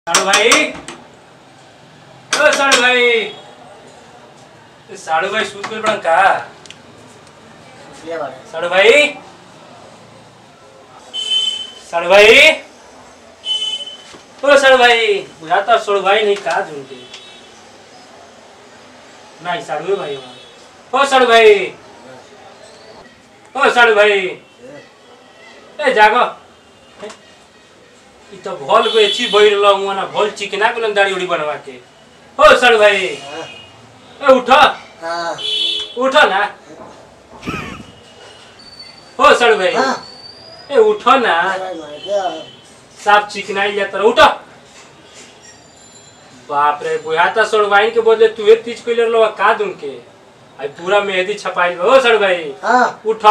साड़ू भाई ओ साड़ू भाई ए, साड़ू भाई सूत गइल बड़न का साड़ू भाई साड़ू भाई ओ साड़ू भाई बुझाता साड़ू भाई नहीं का झुंके नहीं साड़ू भाई हो। ओ साड़ू भाई ओ साड़ू भाई ए जागो इ त भल बेची बैर ल ना भल चिकना के दाढ़ी उड़ी बनवा के हो साड़ू भाई ए उठ उठ ना हो साड़ू भाई ए उठ ना साफ चिकनाई जाता रह, उठ बाप रे बुझाता सड़ वाइन के बदले तू एक तीज कइले रहलो का दूं के आई पूरा मेहंदी छपाई हो सड़ भाई उठ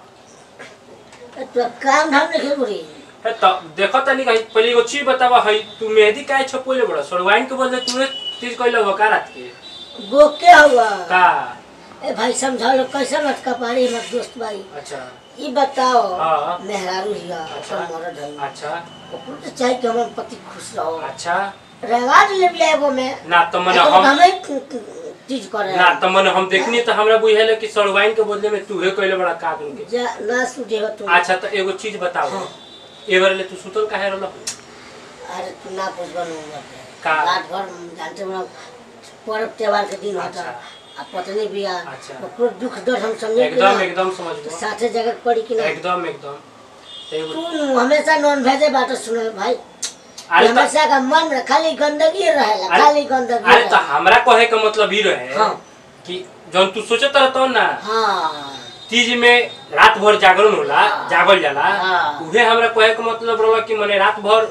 काम धाम नहीं बुरी ए त देखो तनी कहीं पहले एगो चीज बतावा हई तू मेहंदी काहे छपइले बड़ा सड़ वाइन के बदले तू एक तीज कइले हो का रात के गोके हुआ का ए भाई समझा लो कैसा लटका पारी मत दोस्त भाई अच्छा ई बताओ हाँ। मेहरारू हिया अच्छा। अपन मरद है अच्छा ओकरो तो चाहे कि हमर पति खुश रहो अच्छा रवाज ले ले एगो में ना त मने हम हम हमें चीज करे ना त मने हम देखनी त हमरा बुझाइले कि सड़ वाइन के बदले में तू हे कइले बड़ा का दूं के जा ना सुझे हो तुम अच्छा त एगो चीज बताओ हाँ। एबार ले तू सुतल काहे रहलो अरे तू ना पूछ बनू का? रात भर जानते हो पर्व त्योहार के दिन होता अच्छा। आ पत्नी भी आ अच्छा। ओकरो दुख दर्द हम समझे कि एकदम ना, एकदम तो समझ साथे जगह पड़ी कि ना एकदम एकदम तो एगो- तू हमेशा नॉन वेजे बात सुने भाई अरे त हमेशा का मन में खाली गंदगी रहेला अरे- खाली गंदगी अरे तो रहेला। हमरा कहे का मतलब ई रहे हाँ। कि जौन तू सोचत रहतो ना हाँ तीज में रात भर जागरण होला हाँ। जागल जाला हाँ। उहे हमरा कहे का मतलब रहला कि मने रात भर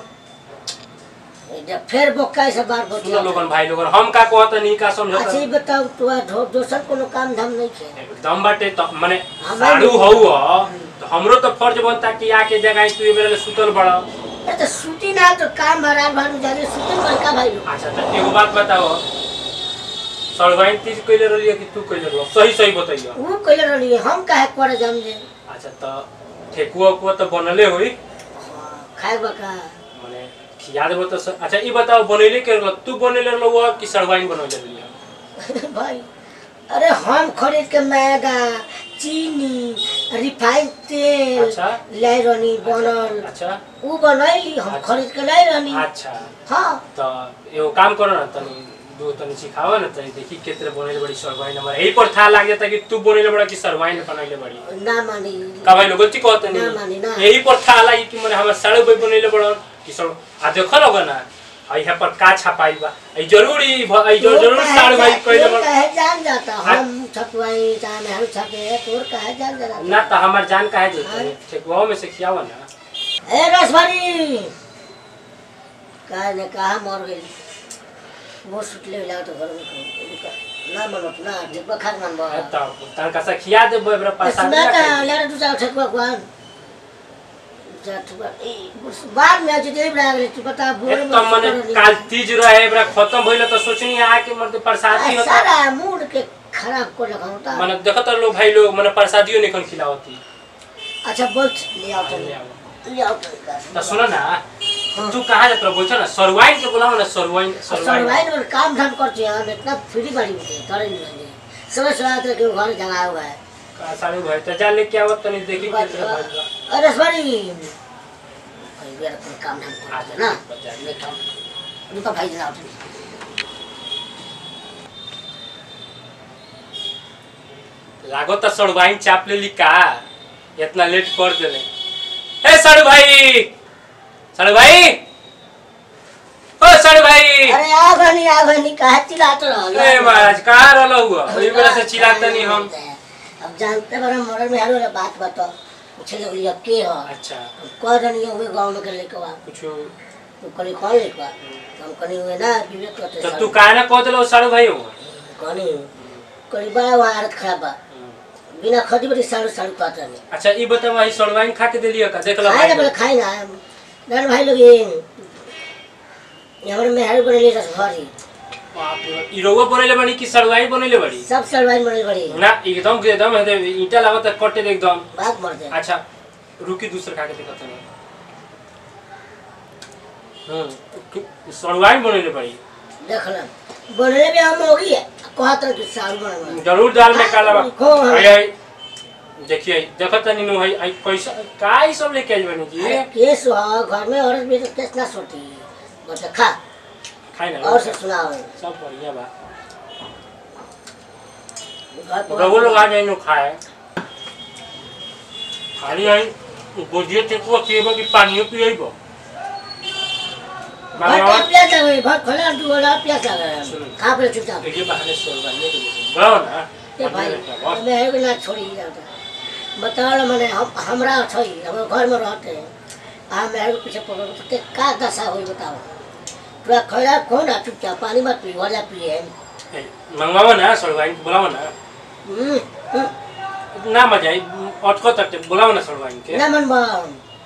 जब फिर बोका से बार सुनो बोतिया लोगन भाई लोगन हम का कहत नहीं का अच्छा समझत ये बताओ तू आ दो- दोसर कोनो काम धाम नहीं खे एकदम बाटे तो मने हमें साड़ू भी- हऊ तो हमरो तो फर्ज बनता कि आके जगह तू ए बेरा सुतल बड़ा अरे तो सूती ना तो काम हरार भानु जाने सूती बड़का भाई लोग अच्छा तो एगो बात बताओ सड़वाइन तीज कइले रहलिए कि तू कइले रहल सही सही बताइयो वो कइले रहली हम काहे करे जाम जे अच्छा तो ठेकुआ उकुआ तो बनले होई हाँ, खाए बका माने खिया देबो तो स- अच्छा ई बताओ बनैले के रहल तू बनैले रहल वो कि सड़वाइन बनैले रहलिए भाई अरे हम खरीद के मैदा चीनी रिफाइंड तेल अच्छा। लाई रहनी बनल अच्छा ऊ बनैली हम अच्छा। खरीद के लाई रहनी अच्छा हाँ तो एगो काम करो ना तनी दो तनी सिखावा ना तनी देखी केतरे बनैले बड़ी सड़वाइन हमरा यही पर था लाग जाता कि तू बनैले बड़ा कि सड़वाइन बनैले बड़ी ना मानी का भाई लोग गलती कहत ना मानी, ना। नहीं यही पर था लागी कि मने हमर साड़ू भाई बनैले बड़ा कि सड़ आ देखो लोग ना आ यहाँ पर का छपाई बा ई जरूरी भ- ई तोर जरूर काहे साड़ू भाई जा- कइले तोर बड़ा काहे जान जाता हाँ। हम छपवाई चाहे मेहरू छपे तोर काहे जान जाता ना तो हमार जान काहे देते हाँ। ठेकुआ में से खियावा ना ए रसभरी काहे ने कहा मर गई वो सुटले मिला तो घर में कहूं। ना मनत ना डिब्बा खाक मन बा तब तनका सा खिया देबो एबरा पैसा सुना का लेर तू जाओ ठकुआ कुआन जा ठकुआ ए बाद में आज दे बना गले तू बता बोल तो मने काल तीज रहे एबरा खत्म भइले तो सोचनी आके मर्द प्रसादी होता सारा मूड के खराब कर लगा होता मने देखत लोग भाई लोग मने प्रसादियो नहीं खन खिलावती अच्छा बोल ले आओ तो ले आओ। ले आओ तो तो सुनो ना तू कहाँ जात रहो बोलछो ना सरवाइन के बुलाओ ना सरवाइन सरवाइन सरवाइन में काम धाम करते हैं हम इतना फ्री बाड़ी होते हैं करे नहीं लगे समय समय आते कि घर जगह हुआ है का सारू भाई तो जा लेके आवत तनी देखी कितना भाई बा। अरे सॉरी भाई मेरा कोई काम धाम करते हैं ना नहीं काम उनका भाई जना उठे लागो तो सरवाइन चाप लेली का इतना लेट कर देले ए सारू भाई सारू भाई ओ सारू भाई अरे आ बनी आ बनी कहा चिल्लाते रहो ए महाराज कहाँ रहलो हुआ ओही बेला से चिल्लाते नहीं हम अब जानते बड़ा मरर में हारो बात बताओ पूछे लगली अब के हो अच्छा कह रही हुए गाँव में के लेके आ कुछ तू कनी कौन लेके आ हम कनी हुए ना विवेक करते तो तू काहे ना कह देलो सारू भाई हुआ कनी कनी बड़ा वहाँ हालत खराब बा बिना खदी बड़ी साड़ू साड़ू पाता नहीं अच्छा ई बताओ वही सरवाइन खा के देलियो का देख लो खाए भाई ना बोले लोग। खाए ना डर भाई लोग ये ये हमारे मेहर बनेली रस भरी बाप रे बाप। ई रउआ बनेले बड़ी कि सरवाइन बनेले बड़ी सब सलवाइन बनेली बड़ी ना एकदम एकदम एकदम ईटा लागत है, कटे दे एकदम बात मर जाए अच्छा रुकी दूसरा खा के देखत नहीं हम्म सड़वाई बनले पड़ी देख ले बनले भी हम होगी है कहत रह कि साल बना जरूर दाल में काला बा खो, हाँ। आई आई देखिए देखत तनी नु है आई कैसा का ई सब लेके आइल बनी जी केस हो घर में औरत भी तो केस ना सोती बस खा खाई ना और से सुनाओ सब बढ़िया बा घर पर रघु लोग आ जाए नु खाए खाली आई गोजिए ते को केबो की पानियो पिएबो घर पे प्यास आ गई घर खोला तू बोला प्यास आ गया सुनो। खा पे चुपचाप ये बहाने सड़वाई नहीं के गाओ ना ए भाई मैं एगो ना छोड़ी जाता बताओ मैंने हम हमरा छै हम घर में रहते हैं आ मेरे पीछे पड़ो तो के का दशा हुई बताओ पूरा खड़ा कौन आ चुपचाप पानी मत पी वाला पिए मंगवाओ ना सड़वाई बुलाओ ना हम्म, हम्म, ना मजा आई अटको तक बुलाओ ना सड़वाई के ना मन बाबा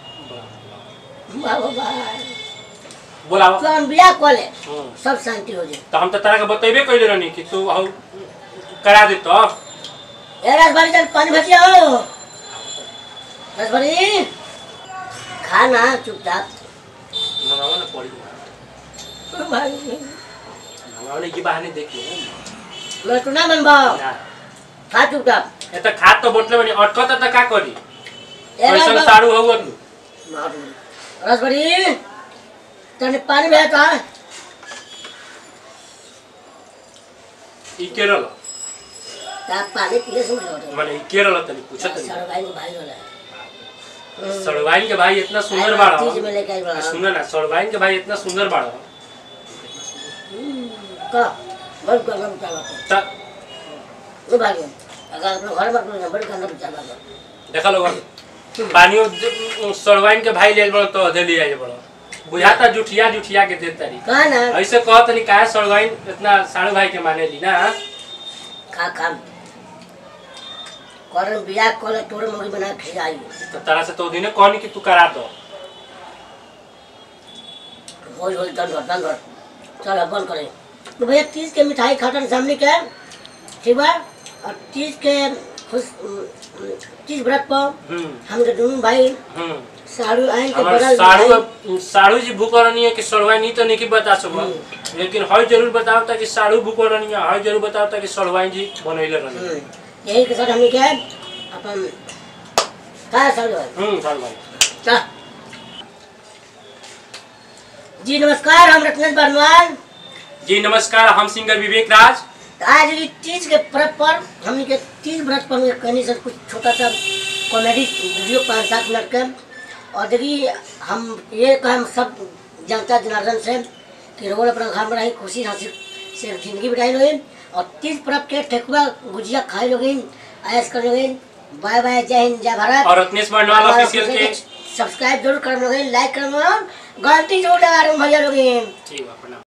बाबा बुलाओ तो हम बिया कॉले हम्म। सब शांति हो जाए तो हम तो तारा के बतेबे कइले रहनी कि तू हौ करा दे तो ए रसभरी चल पानी भजिया हो रसभरी खाना चुपचाप मंगाओ ना पड़ी भाई मंगाओ ना ये बहाने देखिए मैं तो ना मन बाबा ना खा चुपचाप ए त खात तो बोतले बनी अटको त का करी ए कैसन रसभरी सारू हौ तू रसभरी तने पानी भेज तो ई केरल ता पानी पिए सुन लो माने ई केरल तनी पूछत सर भाई को भाई होला नहीं सड़वाइन के भाई इतना सुंदर आई बाड़ा चीज में लेके आई बड़ा सुन ना सड़वाइन के भाई इतना सुंदर बाड़ा का बड़ गंदा चला त ओ भाई अगर अपने घर में अपने बड़ गंदा चला देखा लोग पानी सड़वाइन के भाई ले बड़ तो दे लिया बड़ बुझाता जुठिया जुठिया के दे तारी का ना ऐसे कहत नहीं काहे सड़वाइन इतना साड़ू भाई के माने ली ना खा खा करन बिया कोले तोरे मुड़ी बना खिलाई तो तारा से तो दिने कहनी कि तू करा दो रोज रोज दंड दंड चल अब बंद करें तो भैया तीज के मिठाई खाटन सामने के ठीक बा और तीज के खुश तीज व्रत पर हम्म हम के दोनों भाई हम्म साड़ू आइन के हमार बगल साड़ू भाई- साड़ू जी भूकरनी है कि सड़वाई नहीं तो नहीं कि बता सको लेकिन हई जरूर बताओ ता कि साड़ू भूकरनी है हई जरूर बताओ ता कि सड़वाई जी बनैले रहनी हम्म, यही के साथ हमने क्या अपन का साड़ू है हम्म सड़वाई चल जी नमस्कार हम रत्नेश बर्नवाल जी नमस्कार हम सिंगर विवेक राज आज ये तीज के पर्व पर हमने के तीज व्रत पर हमने कहीं से कुछ छोटा सा कॉमेडी वीडियो पाँच सात मिनट का और देखिए हम ये कहें सब जनता जनार्दन से कि रोड अपना घर में रही खुशी हंसी से जिंदगी बिताई लोग और तीज पर्व के ठेकुआ गुजिया खाए लोग आयस कर लोग बाय बाय जय हिंद जय भारत और रत्नेश बंडवाल हमारा ऑफिशियल के सब्सक्राइब जरूर कर लोग लाइक कर लोग घंटी जरूर लगा रहे हैं भैया लोग ठीक है प्रणाम